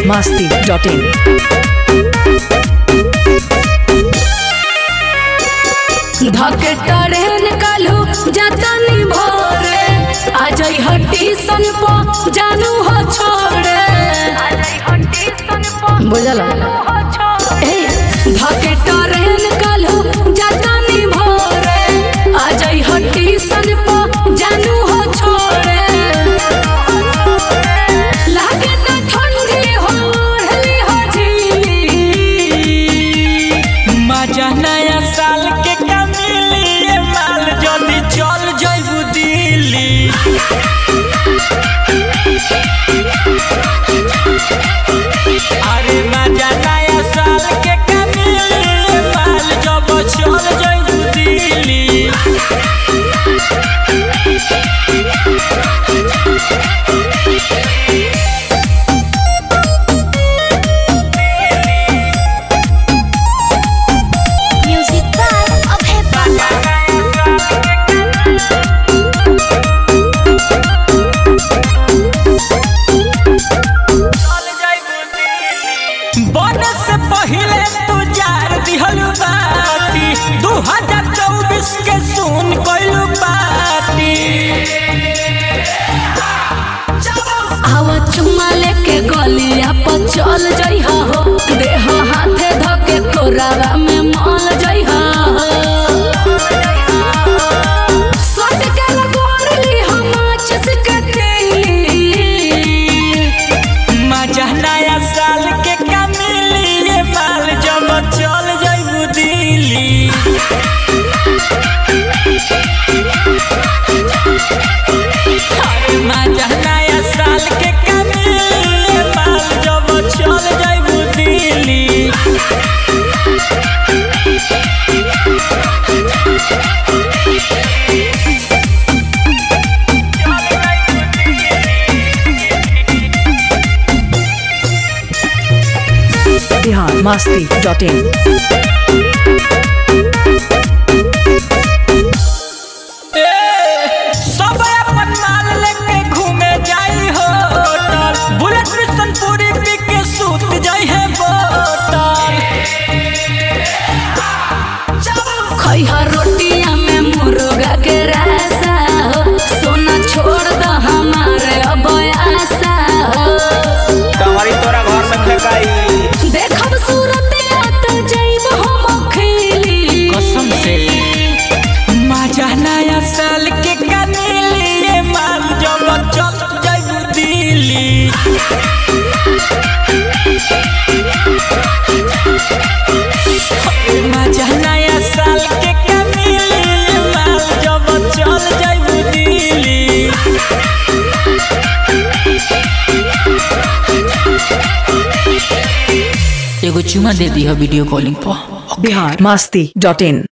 masti dot in. धके train कालू जतनी भोरे आ जाई हट्टी सन पो जानू हो छोड़े बुझल ए धके टरेन कालू जतनी भोरे आ जाई हट्टी सन पो जानू हो छोड़े लागे त ठंडी हो ओढ़ली हो झीली मजा नया साल के कमिली ये माल जल्दी चल जइबू दिल्ली अरे मजा नया साल के कमिली ये माल जब चल जइबू Delhi Music by Abhay Baba. बने से पहिले तू जार दिहलु बाती दू हजार चौबीस के सुन कइलु बाती आवा चुम्मा लेके गलिया पर चल जइहा हो देह हाथे धके कोरावा में मल जइहा हो सट के लगोरली हम चस के तेली मजा नया साल के कमिली ये माल जब चल जइबू दिल्ली अरे मजा नया साल के कमिली ये माल जब चल जइबू Delhi Bihar masti dot in. सब अपन माल लेके घूमे जाई होटल बुलेट मिशन पूरी पी के सूत जाई है बोतल खइहा रोटिया में मुर्गा के रासा हो सोना छोड़ द हमारे अब आशा हो कमरी तोरा घर में फेंकाई देखब सूरत तो जइब हम खेली कसम से मजा नया साल के कनीली ये माल जब चल जाइबू दिल्ली मजा नया साल के कनीली ये माल जब चल जाइबू दिल्ली एगो चुमा दे दी वीडियो कॉलिंग पर Bihar masti dot in.